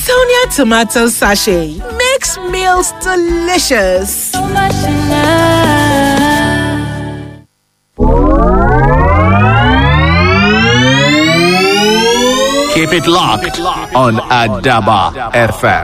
Sonia tomato sachet makes meals delicious. Keep it locked on Adaba FM.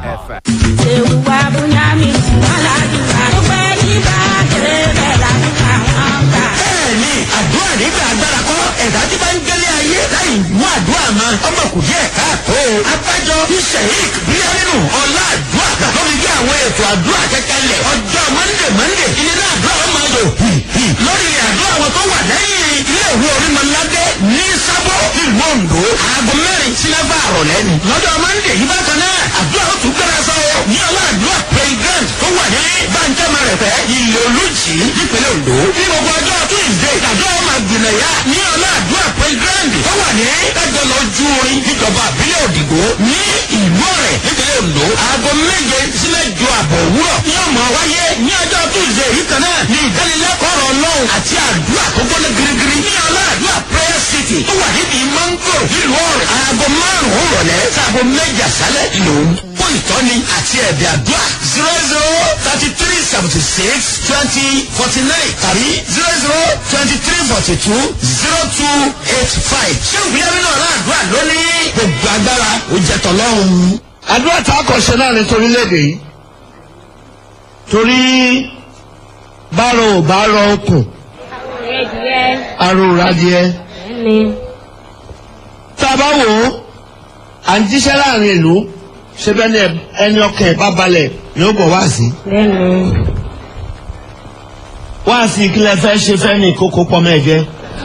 bẹ́ẹ̀ni àdúrà nígbà agbára kọ́ ẹ̀dá tí bá ń gbélé ayé láì mú àdúrà mọ́ ọmọ kò díẹ̀ káàtó. abájọ ní sheik bíyánínú ọlá àdúrà tó fi gbé àwọn ètò àdúrà kẹkẹlẹ̀ ọjọ́ mọ́ndé mọ́ndé ilé àdúrà wọn máa yọ lórí àdúrà wọn tó wà lẹ́yìn ilé ìwé orímọ̀ládé ní sábọ̀ ìlú ondo aago mẹ́rin sí mẹ́fà àrọ̀lẹ́ ni. lọ́jọ́ mọ́ndé yìí bákan náà àdúrà ó tún gbéra sọ ní ọlá àdúrà playground tó wà ní bàǹjẹ́mọ̀ rẹ̀ fẹ́ ilé olùjì nípínlẹ̀ ondo. ní gbogbo ọjọ́ tuesday àdúrà ó máa gbìnà yá ní ọlá àdúrà playground tó wà ní ẹgbẹ́ lọ́jú orin níjọba àbílẹ̀ òdìgbò ní ìlú ọ̀rẹ́ nípínlẹ̀ ondo. aago méje sí mẹ́jọ àbọ̀ òwúrọ̀ ní ọmọ wáyé ní ọjọ́ tuesday yìí kan náà ní ìdánilẹ́kọ̀ọ́ ọ̀rọ̀ ọlọ́run àti àdúrà tó gbọ́dọ̀ girigiri ní ọlá àdúrà prayer city tó wà níbi mango nílùú ọ̀rẹ́ aago márùn-ún rọ̀lẹ́ sáago méjì àṣálẹ̀ ìlòun fún ìtọ́ni àti ẹ̀bẹ̀ àdúrà zero zero thirty three seventy six twenty forty nine tàbí zero zero twenty three forty two zero two eight five ṣé ìpínlẹ̀ nínú ọ̀la àdúrà lónìí gbogbo agbára ó jẹ tọ́lọ́run. àdúrà tá a kọ̀ ṣe náà ní torílẹ̀-èdè yìí torí bárò ò bá rọ okùn aró radìẹ tá a bá wò ó à ń jíṣẹ́ láàrin ìlú ṣé bẹ́ẹ̀ ni ẹni ọkàn ẹ̀ bá balẹ̀ ni ó bọ̀ wá sí. wá sí ìkílẹ̀ fẹ́ ṣe fẹ́ ní kókó pọ́mọ ẹ̀jẹ̀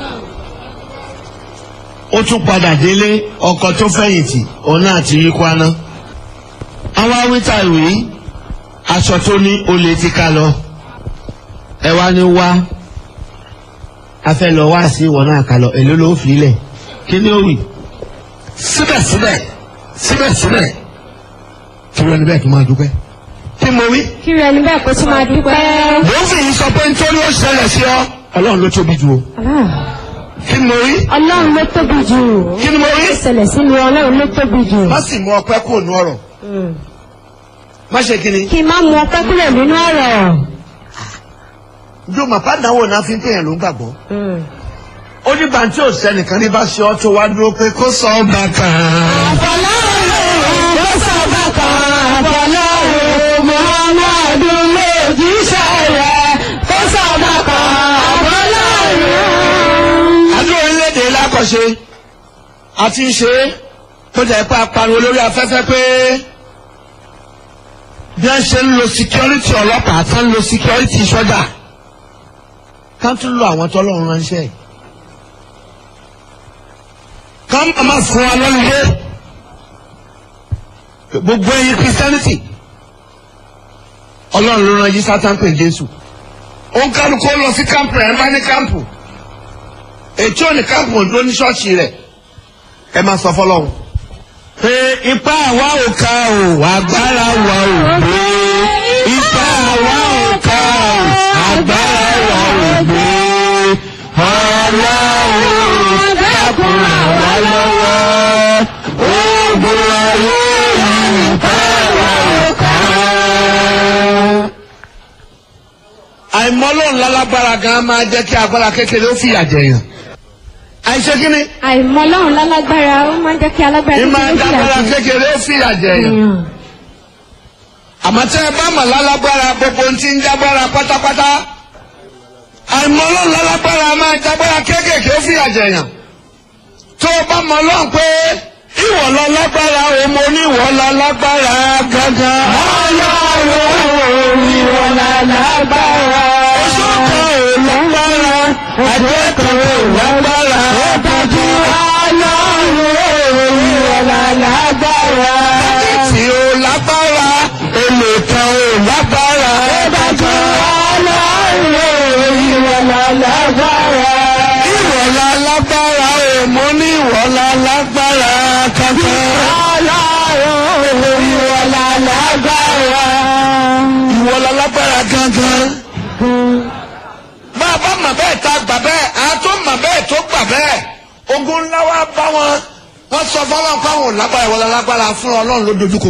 ó tún padà délé ọkọ tó fẹ̀yìntì òun náà ti rí kwaná. àwọn awítà ìwé aṣọ tó ní olè ti ká lọ ẹ wá ní wá a fẹ́ lọ wá sí ìwọ náà ká lọ èló ló fi lẹ̀ kí ni ó wì. síbẹ̀síbẹ̀ síbẹ̀síbẹ̀ kí ló ní bẹ́ẹ̀ kí n máa dúpẹ́. kí mo wí. kí rẹ níbẹ̀ kó tún máa dúpẹ́. mo ń fi yín sọ pé nítorí ó ṣẹlẹ̀ sí ọ ọlọ́run ló tóbi jù o. kí ni mo wí. ọlọ́run ló tóbi jù. kí ni mo wí. ìṣẹ̀lẹ̀ sí ni ọlọ́run ló tóbi jù. má sì mú ọpẹ́ kúrò ní ọ̀rọ̀ má ṣe kí ni. kí n má mú ọpẹ́ kúrò nínú ọ̀rọ̀. yóò máa bá dáwọ́ náà fi ń pèèyàn ló ń gbàgbọ́. ó ní bàǹtí ò sẹ́nìkan ní bá ṣe ọ́ tó wá dúró pé kó sọ ọ́ bá kan. àfọlọ́run ló sọ bákan àfọlọ́run muhammadu lójíṣẹ́ rẹ̀ kó sọ bákan àfọlọ́run. àdúrà orílẹ̀-èdè lákọ̀ṣe àti ń ṣe é kó jẹ́ pé apariwo lórí afẹ́fẹ́ pé bí wọ́n ṣe ń lo security ọlọ́pàá tán ń lo security sọ́jà ká tún lo àwọn tọ́lọ́run ránṣẹ́ yìí. ká má má fún wa lọ́lùdé gbogbo ẹyin christianity ọlọ́run ló rán yí sátán pè jésù ó ń kálukú ó lọ sí kámpù ẹ̀ ń bá ní kámpù ètò òní kámpù òdúró ní ṣọ́ọ̀ṣì rẹ̀ ẹ máa sọ fọlọ́run. pé ipá àwa ò ká o agbára wa ò gbé ipá àwa ò ká o agbára wa ò gbé ọlọ́run dákun àwa lọ́wọ́ ogun ayé ipá àwa ò ká. àìmọ́lọ́run lálágbára gan máa jẹ́ kí agbára kékeré ó fìyà jẹ̀yàn àìṣe kí ni àìmọ̀ ọlọ́run lálágbára ó máa ń jẹ́ kí alágbára ní máa ń kékeré dágbára fìyà jẹ. kékeré ó fìyà jẹ̀yàn. àmọ́ tẹ́ ẹ bá mọ̀ lálágbára gbogbo ohun tí ń jágbára pátápátá àìmọ̀ ọlọ́run lálágbára máa jágbára kéékèèké ó fìyà jẹ̀yàn tó o bá mọ̀ ọlọ́run pé ìwọ lọ lágbára o mo ní ìwọ lọ lágbára gángan. ọlọ́run ìwọ lọ lágbára. oṣù kan ò lágbára àjẹ́ kan ò lágbára. ó dájú ọlọ́run ìwọ lọ lágbára. tí o lágbára èlò kan ò lágbára. ó dájú ọlọ́run ìwọ lọ lágbára. ìwọ lọ lágbára o mo ní ìwọ lọ lágbára kankan. ọlọ́run ìwọ lọ lágbára. ìwọ lọ lágbára kankan. bá a bá mọ̀ bẹ́ẹ̀ ta gbà bẹ́ẹ̀ a tó mọ̀ bẹ́ẹ̀ tó gbà bẹ́ẹ̀ ogun ńlá wa bá wọn wọ́n sọ fọlọ́n fáwọn ò lágbára ìwọ lọ lágbára fún ọlọ́run ló dojú kọ